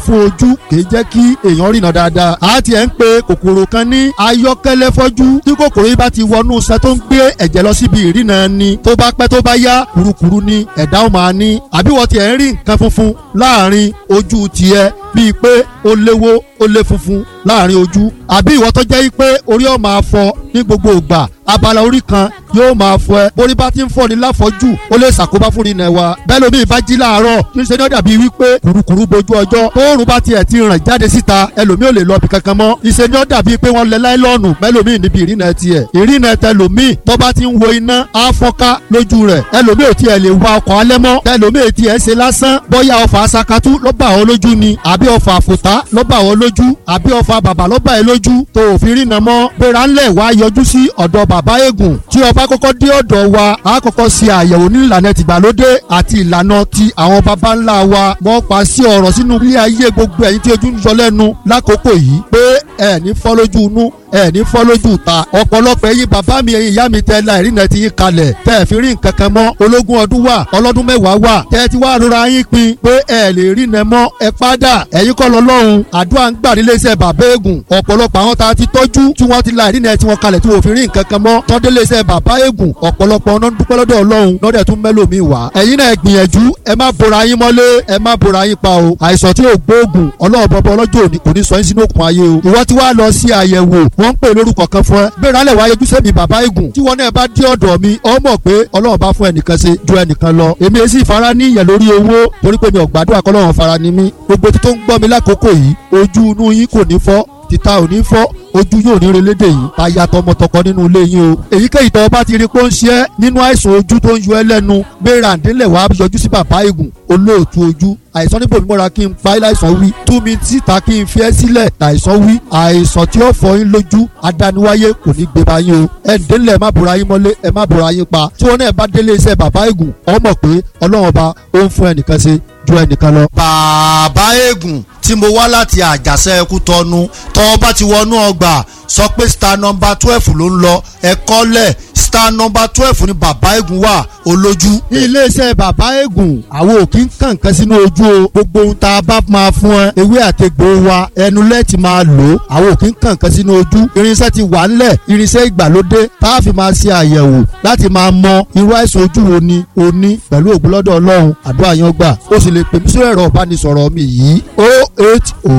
fún ojú kìí jẹ́ kí èèyàn rìnà dáadáa a ti ẹ̀ ń pe kòkòrò kan ní ayọ́kẹ́lẹ́ fọ́jú tí kòkòrò yìí bá ti wọnú sẹ tó ń gbé ẹ̀jẹ̀ lọ síbi ìrìnà ni tó bá pẹ́ tó bá yá kurukuru ni ẹ̀dá ó máa ní àbí wọ́n ti ẹ̀ ń rí nǹkan funfun láàrin ojú tiẹ̀ bíi pé ó léwó ó lé funfun láàrin ojú àbí ìwọ tó jẹ́ pé orí ọ̀ máa fọ ní gbogbo ìgbà abala orí kan yóò máa fọ ẹ borí bá ti ń fọ ní láfọjú ó lè ṣàkóbá fún ìrìnà wa bẹ́ẹ̀ lómi ìbá jí láàárọ̀ kí n ṣe ní ọ̀dà bíi wípé kùrukùru bojú ọjọ́ tóorùn bá tiẹ̀ ti ràn jáde síta ẹlòmíì ò lè lọ bí kankan mọ́ ìṣe ní ọ̀dà bíi pé wọ́n lẹ láìlọ́ọ̀nù mẹ́lòmíì níbi ìrìnà tiẹ̀ ìrìnà tẹlòmíì tó bá ti ń wo iná á fọ́nká lójú rẹ̀ ẹlòmíì ò tiẹ̀ lè wa ọkọ̀ alẹ́ mọ́ ẹlòmíì tiẹ̀ ṣe lásán bóyá ọfà asakatú ló bá ọ lójú ni àbí ọfà àfòtá ló bá ọ lójú àbí ọfà bàbà ló bá ẹ lójú tó òfin rìnà mọ́ gbéra ńlẹ̀ wá yọjú sí ọ̀dọ̀ bàbá eégún tí ọba kọ́kọ́ dé ọ̀dọ̀ wa a kọ́kọ́ ṣe àyẹ̀wò ní ìlànà tìgbàlódé àti ìlànà ti àwọn baba ńlá wa wọ́n pa sí ọ̀rọ̀ sínú ilé ayé gbogbo ẹ̀yin tí ojú ń yọ lẹ́nu lákòókò yìí pé ẹ̀ ní fọ́ lójú inú ẹ ní fọ́ lójú ta ọ̀pọ̀lọpọ̀ ẹ̀yin bàbá mi ẹ̀yin ìyá mi tẹ la ìrìnà ti yín kalẹ̀ tẹ́ ẹ̀ fi rí nǹkan kan mọ́ ológun ọdún wà ọlọ́dún mẹ́wàá wà tẹ́ ẹ ti wá rora yín pin pé ẹ lè rìnà mọ́ ẹ padà ẹ̀yin kọ́ lọ́lọ́run àdúrà ń gbà nílé iṣẹ́ bàbá ègùn ọ̀pọ̀lọpọ̀ àwọn tá a ti tọ́jú tí wọ́n ti la ìrìnà tí wọ́n kalẹ̀ tí wọ́n fi rí nǹkan kan mọ́ tọ́dé lé iṣẹ́ bàbá ègùn ọ̀pọ̀lọpọ̀ ọ̀nà dúpẹ́ lọ́dọ̀ ọlọ́run lọ́dẹ̀ tún mẹ́lòmí wá ẹ̀yin náà gbìyànjú ẹ má bora yín mọ́lé ẹ má bora yín pa o àìsàn tí ò gbóògùn ọlọ́run bọ́bọ́ ọlọ́jọ́ òní kò ní sọ yín sínú òkun ayé o ìwọ ti wá lọ sí àyẹ̀wò wọ́n ń pè lórúkọ kan fún ẹ bẹ́ẹ̀ rálẹ̀ wáyé ojúṣe mi bàbá igun tí wọn náà bá dé ọ̀dọ̀ mi ọ mọ̀ pé ọlọ́run bá fún ẹnìkan ṣe ju ẹnìkan lọ èmi èsì ìfara ní ìyẹn lórí owó torí pé mi ò gbàdúrà kọ́lọ́run fara ni mí gbogbo tó ń gbọ́ mi lákòókò yìí ojú inú yín kò ní fọ́ títa ò ní fọ́ ojú yóò ní relédè yìí aya tọmọtọkọ nínú ilé yín o èyíkéyìí tó bá ti rí pé ó ń ṣe é nínú àìsàn ojú tó ń yọ ẹ́ lẹ́nu gbéra ǹdílẹ̀ wàá yọjú sí bàbá igun olóòtú ojú àìsàn níbo mi mọ́ra kí n pa láìsàn wí tú mi síta kí n fi ẹ́ sílẹ̀ láìsàn wí àìsàn tí ó fọ yín lójú adániwáyé kò ní gbé báyìí o ẹ ǹdílẹ̀ má bora yín mọ́lé ẹ má bora yín pa tí wọn náà bá délé iṣẹ́ bàbá igun ọ mọ̀ pé ọlọ́run ọba ó ń fún ẹnìkan ṣe ju ẹnìkan lọ. bàbá eégún tí mo wá láti àjàṣe ẹkú tọnu tọ́ bá ti wọnú ọgbà sọ pé star number twelve ló ń lọ ẹ̀kọ́ lẹ̀ star number twelve ni bàbá eégún wà olójú. ní iléeṣẹ́ bàbá eégún àwọn ò kí ń kàn kan sínú ojú o gbogbo ohun tá a bá máa fún ẹ ewé àtegbò wa ẹnu lẹ́ẹ̀tì máa lò ó àwọn ò kí ń kàn kan sínú ojú irinṣẹ́ ti wà ńlẹ̀ irinṣẹ́ ìgbàlódé tá a fi máa ṣe àyẹ̀wò láti máa mọ irú àìsàn ojú wo ni o ní pẹ̀lú ògbólọ́dọ̀ ọlọ́run àdúrà yan gbà ó sì lè pè mí sórí ẹ̀rọ ìbánisọ̀rọ̀ mi yìí o eight o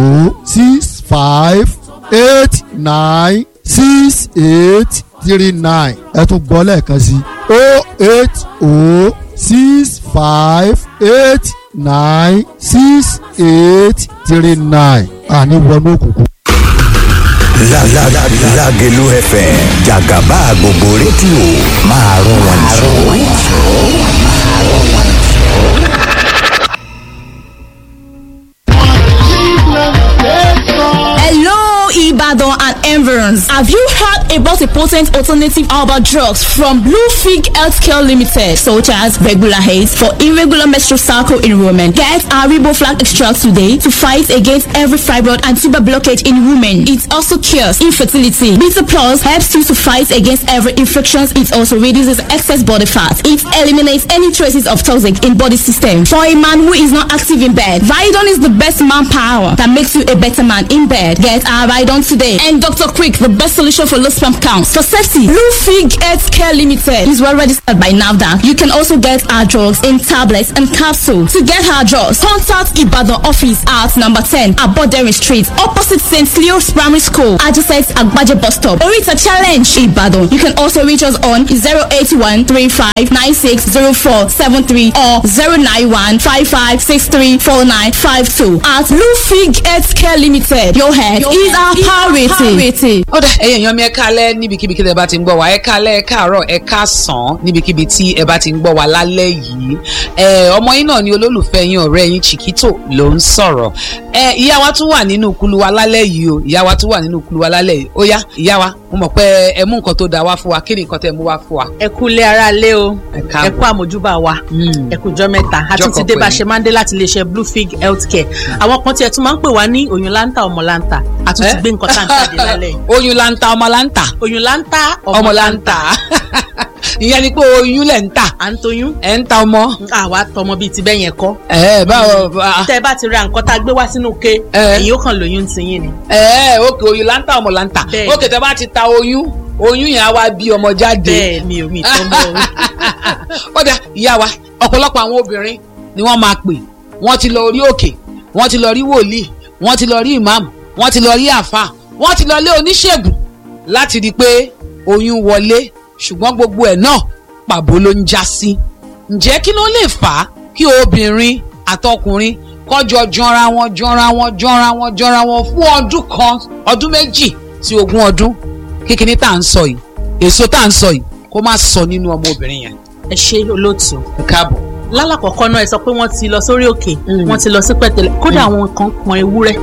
six five eight nine six eight three nine ẹ tún gbọ́ lẹ́ẹ̀kan sí o eight o six five eight nine six eight three nine àní wọnú òkùnkùn. Lágẹ̀lú FM jàgàbá gbogbo rédíò máa rún wọn jù. Hello, Ibadan and environs. Have you heard about a potent alternative herbal drugs from Blue Fig Healthcare Limited, such as regular haze for irregular menstrual cycle in women? Get our Riboflax extract today to fight against every fibroid and tuber blockage in women. It also cures infertility. Beta Plus helps you to fight against every infection. It also reduces excess body fat. It eliminates any traces of toxic in body system. For a man who is not active in bed, Vidon is the best manpower that makes you a better man in bed. Get our Vidon today. And Dr. Quick, the best solution for low sperm counts. For safety, Blue Fig Health Care Limited is well registered by NAVDA. You can also get our drugs in tablets and capsules. To get our drugs, contact Ibadan office at number 10 Abodere Street, opposite St. Leo's Primary School, adjacent Agbaje bus stop. Orita Challenge, Ibadan. You can also reach us on 081 35 96 04 73 or 091 55 63 49 52. At Blue Fig Health Care Limited, your head is our priority. ó dà ẹ̀yin èèyàn mi ẹ kálẹ́ níbikíbi kí ẹ bá ti ń gbọ́ wá ẹ kálẹ́ ẹ káàárọ̀ ẹ káàsán níbikíbi tí ẹ bá ti ń gbọ́ wá lálẹ́ yìí ẹ ọmọ yín náà ni olólùfẹ́ yín ọ̀rẹ́ yín Chiquito ló ń sọ̀rọ̀ ẹ ìyá wa tún wà nínú kulu wa lálẹ́ yìí o ìyá wa tún wà nínú kulu wa lálẹ́ yìí ó yá ìyá wa mo mọ̀ pé ẹ mú nǹkan tó dáa wá fún wa kí ni nǹkan tẹ́ mú wá fún wa. ẹ kú ilé ara lé o Ẹ káàbọ̀. ẹ kú àmójúbà wa Mm. ẹ kú jọ mẹ́ta a tún Jọ́kọ̀ ti dé bá a pẹ̀lú. ṣe máa ń dé láti iléeṣẹ́ blue fig healthcare àwọn kan tiẹ̀ tún máa ń pè wá ní oyún láńtà ọmọ láńtà a tún ti Eh? gbé nǹkan tá à ń jáde lálẹ́ yìí oyún lanta ọmọ lanta oyún láńtà ọmọ lanta ìyẹn ni pé oyún lẹ̀ ń tà à ń toyún ẹ̀ ń ta ọmọ. àwa tọmọ bíi ti bẹ́ẹ̀ yẹn kọ́ ẹ báwo bá- tẹ́ ẹ bá ti ra nǹkan tá a gbé wá sínú ke Eh. èyí ó kàn lóyún ti yín ni. ẹ òkè oyún là ń ta ọmọ là ń tà Bẹ́ẹ̀. òkè tẹ bá ti ta oyún oyún yẹn á wá bí ọmọ jáde. bẹ́ẹ̀ mi ò mi tó mọ́ o. ó dà ìyá wa ọ̀pọ̀lọpọ̀ àwọn obìnrin ni wọ́n máa pè wọ́n ti lọ orí òkè wọ́n ti lọ rí wòlíì wọ́n ti lọ rí ìmáàmù wọ́n ti lọ rí àáfàá wọ́n ti lọ lé oníṣègùn láti rí i pé oyún wọlé ṣùgbọ́n gbogbo ẹ̀ náà pàbó ló ń já sí. ǹjẹ́ kí ló lè fà á kí obìnrin àtọkùnrin kọjọ jọra wọn jọra wọn jọra wọn jọra wọn fún ọdún kan ọdún méjì sí ogún ọdún kíkiní tá à ń sọ yìí èso tá à ń sọ yìí kó má sọ nínú ọmọ obìnrin yẹn ẹ ṣe olóòtú. ẹ káàbọ̀. lálàkọ̀kọ́ náà ẹ sọ pé wọ́n ti lọ sórí òkè Mm. wọ́n ti lọ sí pẹ̀tẹ́lẹ̀ kódà àwọn kan pọn ewúrẹ́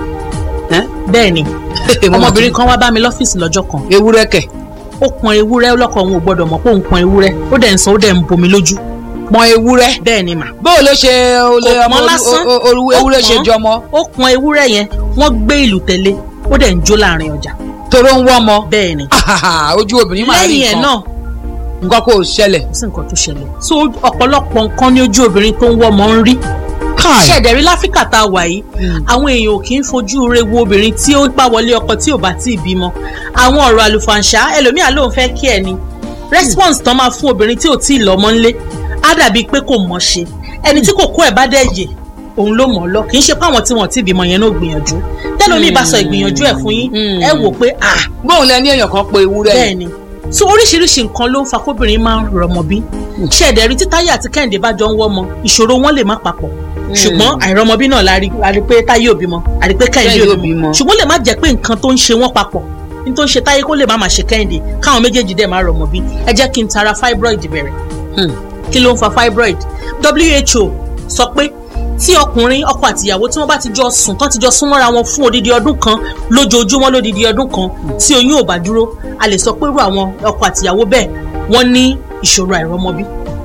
bẹ́ẹ̀ ni ọmọbìnrin kan wá bá mi lọ́fíìsì lọ́jọ́ kan ewúrẹ́ kẹ̀ ó pọn ewúrẹ́ lọ́kọ̀ òun ò gbọ́dọ̀ mọ̀ pé òun pọn ewúrẹ́ ó dẹ̀ ń sọ ó dẹ̀ ń bomi lójú pọn ewúrẹ́ bẹ́ẹ̀ ni mà bóò ló ṣe olè Kò ọmọ pọn lásán. o- o- o- ewúrẹ́ Ó ṣe pọn. jọmọ ó pọn ewúrẹ́ yẹn wọ́n gbé ìlú tẹ̀lé ó dẹ̀ ń jó láàrin ọjà toró ń wọ́mọ bẹ́ẹ̀ ni ojú obìnrin máa rí lẹ́yìn ẹ̀ nǹkan náà nǹkan kò ṣẹlẹ̀ kò sí nǹkan tó ṣẹlẹ̀ so ọ̀pọ̀lọpọ̀ nǹkan ní ojú obìnrin tó ń wọ́ ọmọ ń rí ṣẹ̀dẹ̀rí láfíríkà tá a wà yìí àwọn èèyàn ò kì í fojú re wo obìnrin tí ó bá wọlé ọkọ tí ò bá tí ì bímọ àwọn ọ̀rọ̀ àlùfàǹṣá ẹlòmíà lòun fẹ́ kí ẹ ni response tán máa fún obìnrin tí ò tí ì lọ́mọ ńlé á dàbí pé kò mọ̀ ṣe ẹni tí kò kó ẹ̀ bá dẹ̀ yè òun ló mọ̀ ọ́ lọ kì í ṣe pé àwọn tí wọ́n ti bímọ yẹn náà gbìyànjú tẹ́lómi bá sọ ìgbìyànjú ẹ̀ fún yín Mm. ẹ wò pé ah bóun lẹ ní èèyàn kan pe ewúrẹ́ bẹ́ẹ̀ ni so oríṣiríṣi nǹkan ló ń fa kóbìnrin máa ń rọmọ bí ṣẹ̀dẹ̀rí tí táyé àti kẹ́hìndé bá jọ ń wọ́mọ ìṣòro wọn lè má papọ̀ ṣùgbọ́n àìrọmọbí náà la rí la rí pé táyé ò bímọ a rí pé kẹ́hìndé Kẹ́hìndé ò ò bímọ bímọ. ṣùgbọ́n lè má jẹ́ pé nǹkan tó ń ṣe wọ́n papọ̀ ní tó ń ṣe táyé kó lè má máa ṣe kẹ́hìndé káwọn méjèèjì dẹ̀ máa rọmọ bí ẹ jẹ́ kí n tara fibroid bẹ̀rẹ̀ Hmm. kí ló ń fa fibroid WHO sọ pé tí ọkùnrin ọkọ àtìyàwó tí wọ́n bá ti jọ sùn tán ti jọ sún mọ́ra wọn fún odidi ọdún kan lójoojúmọ́ lódidi ọdún kan tí oyún ò bá dúró a lè sọ pé irú àwọn ọkọ àtìyàwó bẹ́ẹ̀ wọ́n ní ìṣòro àìrọ́mọbí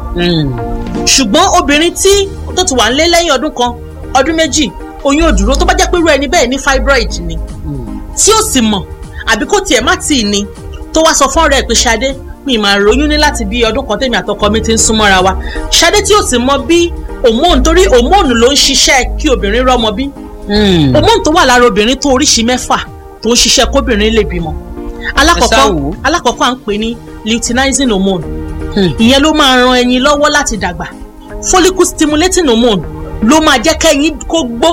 ṣùgbọ́n obìnrin tí tó ti wà nílé lẹ́yìn ọdún kan ọdún méjì oyún ò dúró tó bá jẹ́ pé irú ẹni bẹ́ẹ̀ ní fibroid ni tí ó sì mọ̀ àbí kó tiẹ̀ má tì í ni tó wá sọ fún ọ̀rẹ́ ẹ̀ pé Ṣadé mi máa ròyún ní láti bí ọdún kan tèmi àtọkọ mi ti ń súnmọ́ra wa Ṣadé tí ó sì mọ bí hormone torí hormone ló ń ṣiṣẹ́ kí obìnrin rọ́mọ bí hormone tó wà lára obìnrin tó oríṣi mẹ́fà tó ń ṣiṣẹ́ kóbìnrin lè bímọ alákọ̀ọ́kọ́ Ẹ ṣáà wò ó. alákọ̀ọ́kọ́ à ń pè ní luteinizing hormone Hmm. ìyẹn ló máa ran ẹyin lọ́wọ́ láti dàgbà follicle stimulating hormone ló máa jẹ́ kẹ́yin kó gbó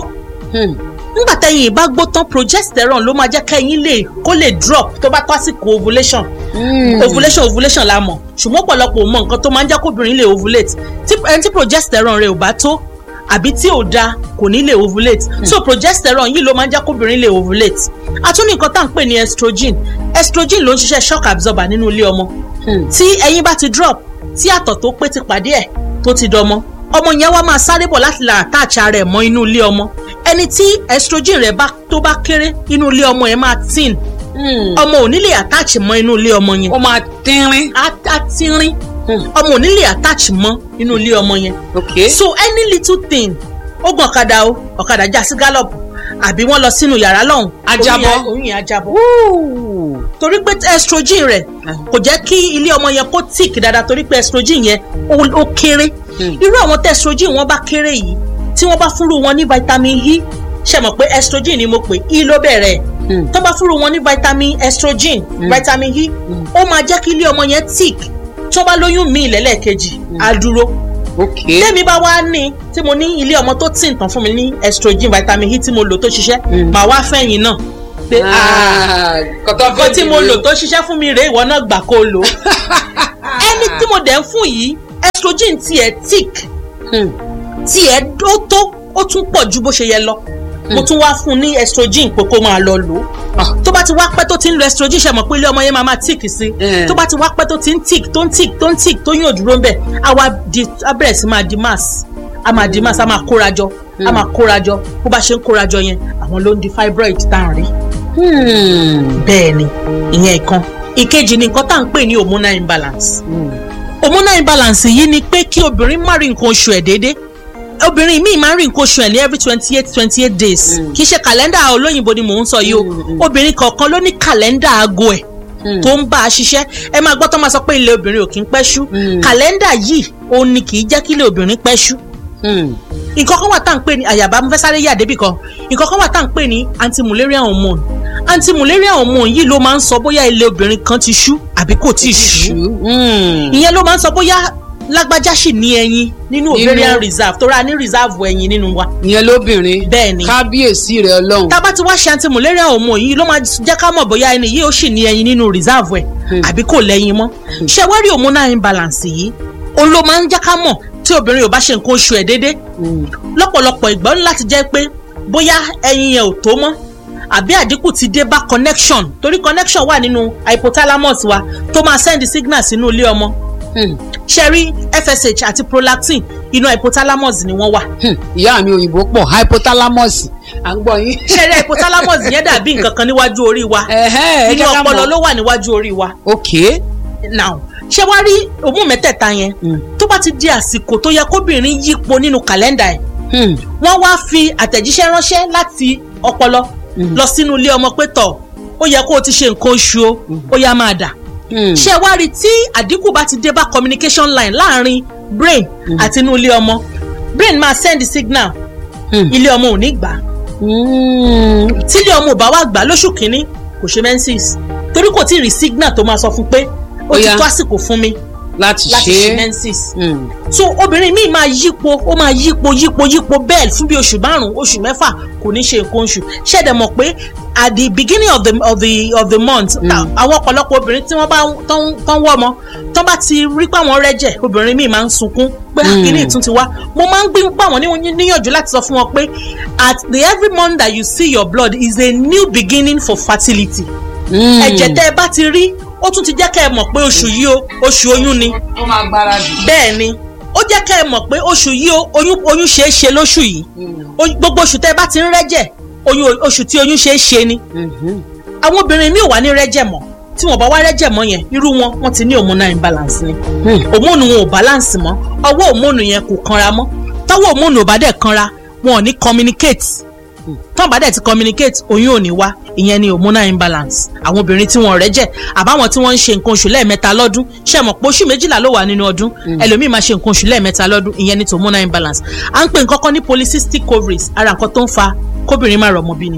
nígbà tẹ́yin ìbá gbó tán progesterone ló máa jẹ́ kẹ́yin lè kó lè drop tó bá tó àsìkò ovulation ovulation ovulation la mọ̀ ṣùgbọ́n ọ̀pọ̀lọpọ̀ ò mọ nǹkan tó máa ń jẹ́ kóbìnrin lè ovulate tí ẹni tí progesterone rẹ̀ ò bá tó àbí tí ò da kò ní lè ovulate so progesterone yìí ló máa ń jẹ́ kóbìnrin lè ovulate a tún ní nǹkan tá à ń pè ní estrogen estrogen ló ń ṣiṣẹ́ shock absorber nínú ilé ọmọ tí ẹyin bá ti drop tí àtọ̀ tó pé ti pàdé ẹ̀ tó ti dọmọ ọmọ yẹn wá máa sáré bọ̀ láti là attach ara ẹ̀ mọ́ inú ilé ọmọ ẹni tí estrogen rẹ̀ bá tó bá kéré inú ilé ọmọ yẹn máa thin ọmọ ò ní lè attach mọ́ inú ilé ọmọ yẹn ó máa tínrín á á tínrín ọmọ ò ní lè attach mọ́ inú ilé ọmọ yẹn ok so any little thing ó gun ọ̀kadà o ọ̀kadà já sí gallop àbí wọ́n lọ sínú yàrá lọ́hùn Á jábọ́. oyún yẹn á jábọ́ torí pé estrogen rẹ̀ kò jẹ́ kí ilé ọmọ yẹn kó tíìkì dáadáa torí pé estrogen yẹn ó ó kéré Hmm. irú àwọn tí estrogen wọn bá kéré yìí tí wọ́n bá fúnru wọn ní vitamin E ṣe mọ̀ pé estrogen ni mo pè E ló bẹ̀rẹ̀ Hmm. tó bá fúnru wọn ní vitamin estrogen vitamin E ó máa jẹ́ kí ilé ọmọ yẹn tíìkì tó bá lóyún míì lẹ́lẹ́kejì á dúró ok tẹ́mi bá wá ní tí mo ní ilé ọmọ tó tì tán fún mi ní estrogen vitamin E tí mo lò tó ṣiṣẹ́ Mm. màá wá fẹ̀yìn náà pé ah kọ́tọ́ nǹkan tí mo lò tó ṣiṣẹ́ fún mi rèé ìwọ náà gbà kó o lò ó ẹni tí mo dẹ̀ ń fún yìí estrogen tiẹ̀ tick tiẹ̀ ó tó ó tún pọ̀ ju bó ṣe yẹ lọ mo tún wá fún un ní estrogen pé kó máa lọ lò ó tó bá ti wá pẹ́ tó ti ń lo estrogen ṣe mọ̀ pé ilé ọmọ yẹn máa máa tick sí Mm. tó bá ti wá pẹ́ tó ti ń tick tó ń tick tó ń tick tó yóò dúró ń bẹ̀ á wá di á bẹ̀rẹ̀ sí máa di mass á máa di mass á máa kórajọ á máa kórajọ bó bá ṣe ń kórajọ yẹn àwọn ló ń di fibroid tá à ń rí bẹ́ẹ̀ ni ìyẹn ìkan ìkejì ni nǹkan tá à ń pè ní hormonal imbalance hormonal imbalance yìí ni pé kí obìnrin má rí nǹkan oṣù ẹ̀ déédéé obìnrin míì máa ń rí nǹkan oṣù ẹ̀ ní every twenty eight twenty eight days kì í ṣe kàlẹ́ndà olóyìnbó ni mò ń sọ yìí o obìnrin kọ̀ọ̀kan ló ní kàlẹ́ndà aago ẹ̀ tó ń bá a ṣiṣẹ́ ẹ máa gbọ́ tó máa sọ pé ilé obìnrin ò kí ń pẹ́ ṣú kàlẹ́ndà yìí òun ni kì í jẹ́ kí ilé obìnrin pẹ́ ṣú nǹkan kan wà tá à ń pè ní àyàbá mo fẹ́ sáré yà débì kan nǹkan kan wà tá à ń pè ní anti-mullerian hormone anti-mullerian hormone yìí ló máa ń sọ bóyá ilé obìnrin kan ti ṣú àbí kò tí ì ṣú ìyẹn ló máa ń sọ bóyá lágbájá sì ní ẹyin nínú Nínú- ovarian reserve tó ra ní reserve ẹyin nínú wa ìyẹn lóbìnrin bẹ́ẹ̀ ni kábíyèsí rẹ ọlọ́run tá a bá ti wá ṣe anti-mullerian hormone yìí ló máa jẹ́ ká mọ̀ bóyá ẹni yìí ó sì ní ẹyin nínú reserve ẹ̀ àbí kò lẹ́yìn mọ́ ṣé wá rí hormonal imbalance yìí òun ló máa ń jẹ́ ká mọ̀ tí obìnrin ò bá ṣe nǹkan oṣù ẹ̀ déédéé lọ́pọ̀lọpọ̀ ìgbà ó ní láti jẹ́ pé bóyá ẹyin yẹn ò tó mọ́ àbí àdínkù ti dé bá connection torí connection wà nínú hypothalamus wa tó máa send signal sínú ilé ọmọ ṣe rí fsh àti prolactin inú hypothalamus ni wọ́n wà ìyá mi òyìnbó pọ̀ hypothalamus à ń gbọ́ yín. ṣe rí hypothalamus yẹn dàbí nǹkan kan níwájú orí wa Ẹ̀hẹ́, ẹ inú jẹ́ ká ọpọlọ mọ̀. ló wà níwájú orí wa ok now ṣé wàá rí òmù mẹ́tẹ̀ẹ̀ta yẹn tó bá ti di àsìkò tó yẹ kóbìnrin yípo nínú kàlẹ́ndà ẹ̀ Hmm. wọ́n wá fi àtẹ̀jíṣẹ́ ránṣẹ́ láti ọpọlọ lọ sínú ilé ọmọ pé tọ̀ ó yẹ kó o ti ṣe nǹkan oṣù o ó yá máa dà Hmm. ṣé wàá rí tí àdínkù bá ti dé bá communication line láàrin brain àti inú ilé ọmọ brain máa send signal Hmm. ilé ọmọ ò ní gbà á Hmm. tí ilé ọmọ ò bá wá gbà á lóṣù kínní kò ṣe menses torí kò tí ì rí signal tó máa sọ fún pé ó Ó ti yá. tó àsìkò fún mi láti láti ṣe ṣe é. menses Hmm. so obìnrin míì máa yípo ó máa yípo yípo yípo bẹ́ẹ̀ fún bí oṣù márùn-ún oṣù mẹ́fà kò ní ṣe nǹkan oṣù ṣẹ̀dẹ̀ mọ̀ pé at the beginning of the of the of the month ta- àwọn ọ̀pọ̀lọpọ̀ obìnrin tí wọ́n bá tán tán wọ́ ọmọ tán bá ti rí pé àwọn rẹ́jẹ̀ obìnrin míì máa ń sunkún pé àkíní ìtún ti wá mo máa ń gbé gbà wọ́n níwọ̀n- níyànjú láti sọ fún wọn pé at the every month that you see your blood is a new beginning for fertility Hmm. ẹ̀jẹ̀ tẹ́ ẹ bá ti rí ó tún ti jẹ́ kẹ́ ẹ mọ̀ pé oṣù yìí o oṣù oyún ni ó máa gbáradì. bẹ́ẹ̀ ni ó jẹ́ kẹ́ ẹ mọ̀ pé oṣù yìí o oyún oyún ṣeé ṣe lóṣù yìí Oy- gbogbo oṣù tẹ́ ẹ bá ti ń rẹ́jẹ̀ oyún oṣù tí oyún ṣeé ṣe ni àwọn obìnrin mi ò wá ní rẹ́jẹ̀ mọ́ tí wọ́n bá wá rẹ́jẹ̀ mọ́ yẹn irú wọn wọ́n ti ní hormonal imbalance ni hormone wọn ò balance mọ́ ọwọ́ hormone yẹn kò kanra mọ́ tọ́wọ́ hormone ò bá dẹ̀ kanra wọn ò ní communicate tọ́ bá dẹ̀ ti communicate oyún ò ní wá ìyẹn ni hormonal imbalance àwọn obìnrin tí wọ́n rẹ́jẹ̀ àbáwọn tí wọ́n ń ṣe nǹkan oṣù lẹ́ẹ̀mẹ́ta lọ́dún ṣe mọ̀ pé oṣù méjìlá ló wà nínú ọdún ẹlòmíì máa ṣe nǹkan oṣù lẹ́ẹ̀mẹ́ta lọ́dún ìyẹn ni ti hormonal imbalance à ń pè nǹkan kan ní polycystic ovaries ara nǹkan tó ń fa kóbìnrin má rọmọ bí ni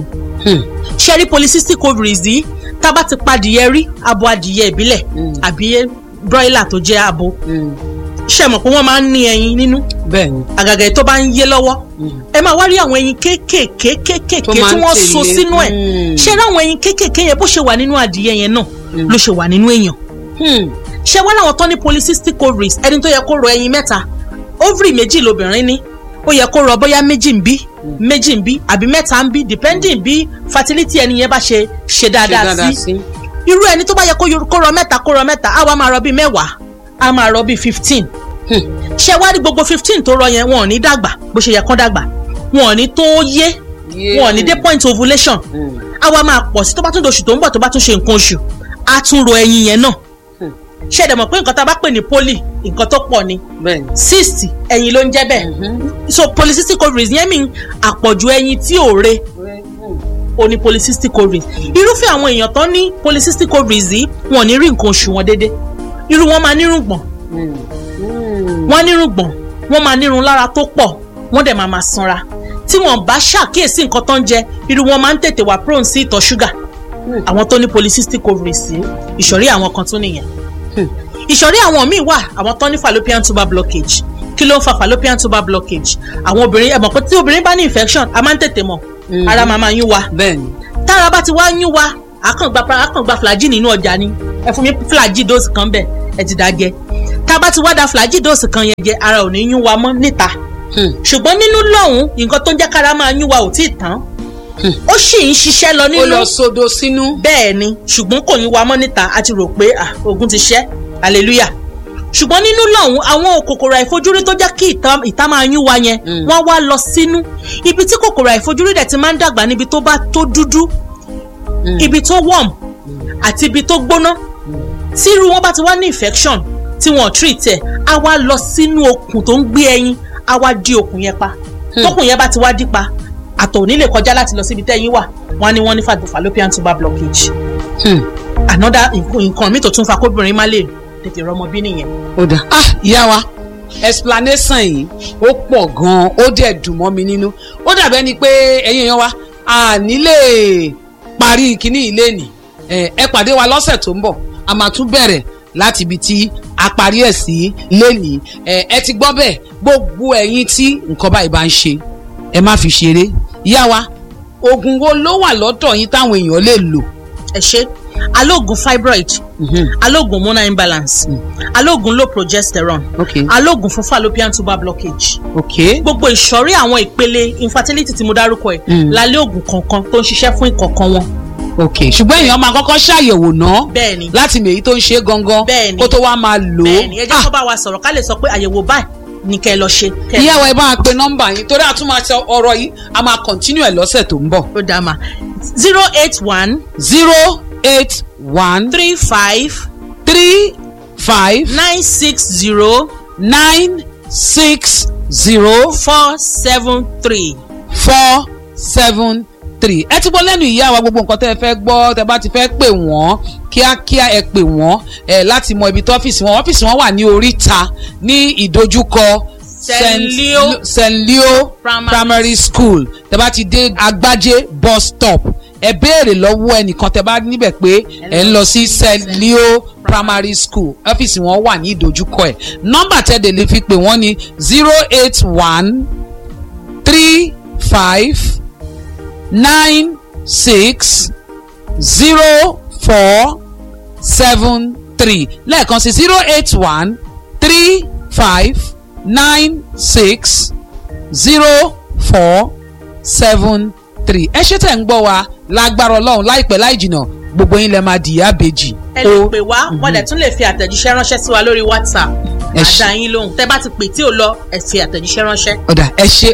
ṣe rí polycystic ovaries yìí tá a bá ti pa adìyẹ rí abo adìyẹ ìbílẹ̀ àbí broiler tó jẹ́ abo ṣe mọ̀ pé wọ́n máa ń ní ẹyin nínú bẹ́ẹ̀ ni. àgàgà èyí tó bá ń yé lọ́wọ́ ẹ máa wá rí àwọn ẹyin kéékèèké kéékèèké Tó tí máa ń wọ́n so tẹ̀lé. sínú ẹ̀ Mm. ṣé ráwọn ẹyin kéékèèké yẹn bó ṣe wà nínú adìyẹ yẹn náà ló ṣe wà nínú èèyàn Hmm. ṣé wọ́n láwọn tó ní polycystic ovaries ẹni tó yẹ kó rọ ẹyin mẹ́ta ovary méjì lobìnrin ní ó yẹ kó rọ bóyá méjì ń bí méjì ń bí àbí mẹ́ta ń bí depending bí fertility ẹni yẹn bá ṣe ṣe ṣe dáadáa dáadáa sí sí. irú ẹni tó bá yẹ kó yor- kó rọ mẹ́ta kó rọ mẹ́ta á wá máa rọ bíi mẹ́wàá á máa rọ bíi fifteen ṣé wá rí gbogbo fifteen tó rọ yẹn wọn ò ní dàgbà bó ṣe yẹ kán dàgbà wọn ò ní tó yé wọn ò ní dé point ovulation á wá máa pọ̀ sí tó bá tún doṣù tó ń bọ̀ tó bá tún ṣe nǹkan oṣù á tún ro ẹyin yẹn náà ṣé ẹ̀dẹ̀ mọ̀ pé nǹkan tá a bá pè ní poly nǹkan tó pọ̀ ni bẹ́ẹ̀ ni. cyst ẹyin ló ń jẹ́ bẹ́ẹ̀ so polycystic ovaries yẹn mi àpọ̀jù ẹyin tí ò re o ní polycystic ovaries irúfẹ́ àwọn èèyàn tán ní polycystic ovaries yìí wọn ò ní rí nǹkan oṣù wọn déédé irú wọn máa nírùngbọ̀n wọn nírùngbọ̀n wọn máa nírun lára tó pọ̀ wọn dẹ̀ máa máa sanra tí wọn bá ṣàkíyèsí nǹkan tó ń jẹ irú wọn máa ń tètè wà prone sí ìtọ̀ ṣúgà àwọn tó ní polycystic ovaries yìí ìṣọ̀rí àwọn kan tún nìyẹn ìṣọ̀rí àwọn míì wà àwọn tó ní fallopian tuber blockage kí ló ń fa fallopian tuber blockage àwọn obìnrin ẹ mọ̀ pé tí obìnrin bá ní infection a máa ń tètè mọ̀ ara máa máa yún wa bẹ́ẹ̀ ni. tára bá ti wá yún wa àkàngbà àkàngbà flagyl nínú ọjà ni ẹ fún mi flagyl dose kan bẹ́ẹ̀ ẹ ti dá jẹ tá a bá ti wá da flagyl dose kan yẹn jẹ ara ò ní yún wa mọ́ níta ṣùgbọ́n nínú lọ́hùn nǹkan tó ń jẹ́ kára máa yún wa ò tí ì tán ó sì ń ṣiṣẹ́ lọ ó nínú lọ sodo sínú. bẹ́ẹ̀ ni ṣùgbọ́n kò yín wa mọ́ níta a ti rò pé ah, ogun ti ṣẹ́ hallelujah ṣùgbọ́n nínú lọ́hùn àwọn kòkòrò àìfojúrí tó jẹ́ kí ìta, ìta máa yún wa yẹn wọ́n wá lọ sínú ibi tí kòkòrò àìfojúrí dẹ̀ ti máa ń dàgbà níbi tó bá tó dúdú ibi tó warm àti ibi tó gbóná tí irú wọn bá ti wá ní infection tí wọn ò treat ẹ̀ á wá lọ sínú okùn tó ń gbé ẹyin á wá dí okùn yẹn pa tókùn yẹn bá ti wá dí pa àtọ̀ ò ní lè kọjá láti lọ síbi tẹ́yìn wà wọ́n á ní wọ́n ní fa- fallopian tuber blockage another nǹkan nǹkan mi tó tún fa kóbìnrin má lè tètè rọmọ bí nìyẹn. ó dà ah ìyá wa explanation yìí ó pọ̀ gan-an ó dẹ̀ dùn mọ́ mi nínú ó dàbẹ́ ni pé ẹ̀yin èèyàn wa a nílé parí kínní ilé nì ẹ ẹ pàdé wa lọ́sẹ̀ tó ń bọ̀ a máa tún bẹ̀rẹ̀ láti ibi tí a parí ẹ̀ sí lénìí ẹ ẹ ti gbọ́ bẹ́ẹ̀ gbogbo ẹ̀yin tí nǹkan báyìí bá ń ṣe ẹ má fi ṣeré ìyá wa oògùn wo ló wà lọ́dọ̀ yín táwọn èèyàn lè lò. ẹ ṣe alóògùn fibroid alóògùn hormonal imbalance alóògùn low progesterone ok alóògùn fún fallopian tuber blockage ok gbogbo ìsọ̀rí àwọn ìpele infertility tí mo dárúkọ ẹ̀ Mm. lálẹ́ oògùn kankan tó ń ṣiṣẹ́ fún ìkọ̀kan wọn ok ṣùgbọ́n èèyàn máa kọ́kọ́ ṣàyẹ̀wò náà bẹ́ẹ̀ ni láti mèyí tó ń ṣe gangan Bẹ́ẹ̀ni. kó tó wá máa lò ó. bẹ́ẹ̀ ni ẹ jẹ́ kó bá wa sọ̀rọ̀ ká lè sọ pé àyẹ̀wò báyìí ni kẹ́ ẹ lọ ṣe. kẹ́ ẹ- ìyá wa ẹ bá wa pe nọ́mbà yín torí àtún máa sọ ọ̀rọ̀ yìí a máa continue ẹ̀ lọ́sẹ̀ tó ń bọ̀. ó dá ma zero eight one zero eight one three five three five nine six zero nine six zero four seven three. four seven three ẹ ti gbọ́ lẹ́nu ìyá wa gbogbo nǹkan tẹ́ ẹ fẹ́ gbọ́ tẹ́ bá ti fẹ́ pè wọ́n kíákíá ẹ pè wọ́n ẹ láti mọ ibi tó ọ́fíìsì wọn ọ́fíìsì wọn wà ní oríta ní ìdojúkọ St. Leo St. Leo Primary primary school tẹ́ bá ti dé agbájé bus stop ẹ béèrè lọ́wọ́ ẹnìkan tẹ́ bá níbẹ̀ pé ẹ ń lọ sí St. Leo primary school ọ́fíìsì wọn wà ní ìdojúkọ ẹ̀ nọ́mbà tẹ́ dẹ̀ lè fi pè wọ́n ní zero eight one three five nine six zero four seven three lẹ́ẹ̀kan sí zero eight one three five nine six zero four seven three ẹ ṣe tẹ̀ ń gbọ́ wa lágbára ọlọ́run láìpẹ́ láì jìnnà gbogbo yín lẹ máa dìyà bèjì. ẹ lè pè wá wọ́n dẹ̀ tún lè fi àtẹ̀jíṣẹ́ ránṣẹ́ sí wa lórí whatsapp Ẹ ṣé. àdá yín lóhùn tẹ́ bá ti pè tí ò lọ ẹ fi àtẹ̀jíṣẹ́ ránṣẹ́. ọ̀dà ẹ ṣe.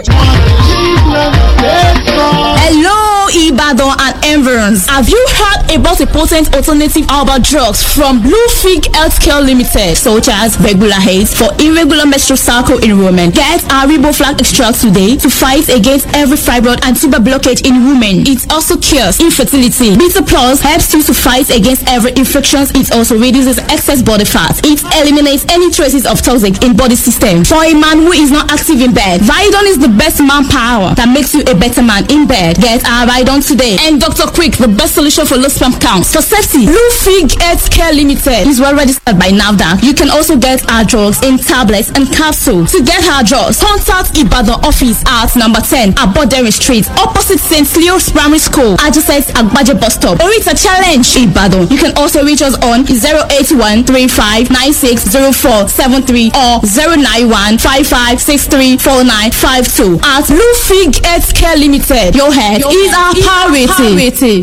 Hello, Ibadan and environs. Have you heard about a potent alternative herbal drugs from Bluefig Healthcare Limited, such as regular haze for irregular menstrual cycle enrollment? Get our Riboflax extract today to fight against every fibroid and tuber blockage in women. It also cures infertility. Beta Plus helps you to fight against every infections. It also reduces excess body fat. It eliminates any traces of toxic in body system. For a man who is not active in bed, Vidon is the best manpower that makes you a better man in bed. Get our Vidon today. And Dr. Quick, the best solution for low sperm counts. For safety, Blue Fig Health Care Limited is well registered by NAVDA. You can also get our drugs in tablets and capsules. To get our drugs, contact Ibadan office at number 10 Abodere Street, opposite St. Leo's Primary School, adjacent Agbaje bus stop. Orita Challenge, Ibadan. You can also reach us on 081 35 96 0473 or 091 55 63 49 52. At Blue Fig Health Care Limited, your head is our priority.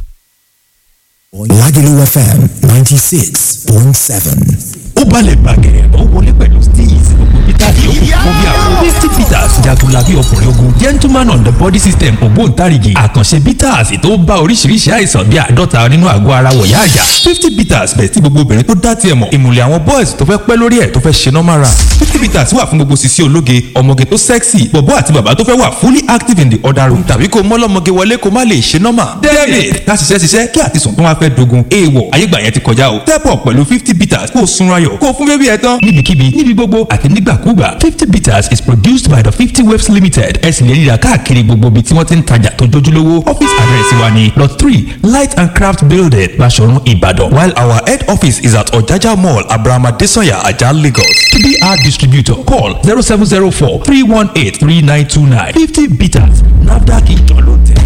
Lagelu FM 96.7. ó balẹ̀ gbàgẹ̀rẹ̀ ó wọlé pẹ̀lú steez gbogbo peter yòókù fún bí àwọn fifty peters jagunlabi ọkùnrin ogun gentleman on the body system ògbóǹtarìgì àkànṣe peters tó bá oríṣiríṣi àìsàn bíi àádọ́ta nínú àgọ́ ara wọ̀yá àjà fifty peters bẹ̀ tí gbogbo obìnrin tó dá tiẹ̀ mọ̀ ìmùlẹ̀ àwọn boys tó fẹ́ pẹ́ lórí ẹ̀ tó fẹ́ ṣe normal run fifty peters wà fún gbogbo sisi ológe ọmọge tó sexy bọ̀bọ́ àti bàbá tó fẹ́ wà fully active in the other room tàbí kó mọ́lọ́mọge wọlé kó má lè ṣe normal david ká ṣiṣẹ́ ṣiṣẹ́ kí àtisùn tó wá fẹ́ dogun èèwọ̀ ayégbà yẹn ti kọjá o step up pẹ̀lú fifty peters kó o sunra yọ̀ kó o fún bébí ẹ tán níbikíbi níbi gbogbo àti nígbàkúgbà fifty peters is produced by the fifty waves limited ẹ sì lè ríra káàkiri gbogbo ibi tí wọ́n ti ń tajà tó jójúlówó office address wa ni lot three light and craft building Baṣọ̀run Ìbàdàn while our head office is at Ọ̀jájá mall Abraham Adesanya Ajah Lagos tbr distributor call zero seven zero four three one eight three nine two nine fifty peters nafdac ìjọ ló tẹ̀.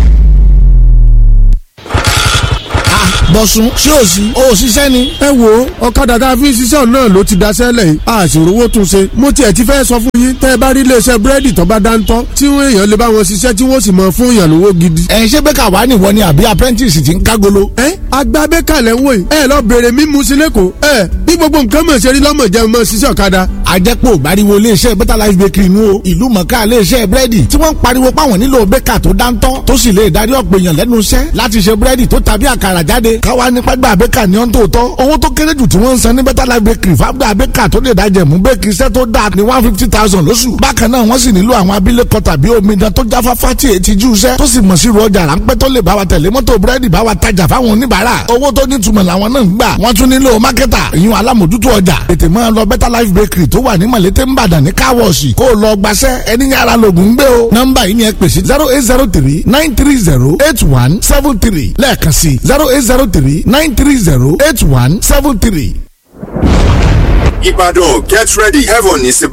bọ̀sùn ṣé ò sí ò ṣiṣẹ́ ni. ẹ wo ọ̀kadà tá a fi ń ṣiṣẹ́ ọ̀nà ló ti daṣẹ́ lẹ̀ yìí a sì rówó tún ṣe. mo tiẹ̀ ti fẹ́ sọ fún yín tẹ́ ẹ bá rí iléeṣẹ́ búrẹ́dì tó bá dáńtọ́ tí wọ́n èèyàn lè bá wọn ṣiṣẹ́ tí wọ́n sì mọ fún èèyàn lówó gidi. ẹ ṣé bẹ́ẹ̀ kà wá nìwọ ni àbí apprentice ti ń kágolo. ẹ agbábẹ́kàlẹ̀ ń wò yìí ẹ lọ bèrè mímu sí lẹ́kọ̀ọ́ ẹ bí gbogbo nǹkan mọ̀ ṣe rí lọ́mọ jẹun mọ̀ ṣiṣẹ́ ọ̀kadà. àjẹpọ̀ ìbáriwo iléeṣẹ́ better life bakery nu o ìlú mọ̀ká iléeṣẹ́ búrẹ́dì tí wọ́n ń pariwo páwọn nílò bẹ́kà tó dáńtọ́ tó sì lè darí ọ̀pọ̀ èèyàn lẹ́nu iṣẹ́ láti ṣe búrẹ́dì tó tàbí àkàrà jáde káwa nípa gbà bẹ́kà ní ọ́n tó tọ́ owó tó kéré jù tí wọ́n ń san ní better life bakery fáwọn bẹ́kà tó lè dájẹ̀ mú bẹ́kì iṣẹ́ tó dáa ní one fifty thousand lóṣù bákan náà wọ́n sì nílò àwọn abilékọ tàbí omidan tó jáfáfá tí èyí ti jú iṣẹ́ tó sì mọ̀ sí ru ọjà ráńpẹ́ tó lè bá wa tẹ̀lé mọ́tò búrẹ́dì bá wa tajà fáwọn oníbàárà owó tó nítumọ̀ làwọn náà ń gbà wọ́n tún nílò mákẹ́tà ìyún alámòjútó ọjà tètè máa lọ better life bakery tó wà ní mọ̀lété ńbàdàn ní káwọ̀ọ̀sì kó o lọ gbaṣẹ́ ẹni yàrá lògùn ń gbé o nọ́mbà yìí ni ẹ pèsè zero eight zero three nine three zero eight one seven three lẹ́ẹ̀kan sí zero eight zero three nine three zero eight one seven three. Ibadan, get ready. Heaven is about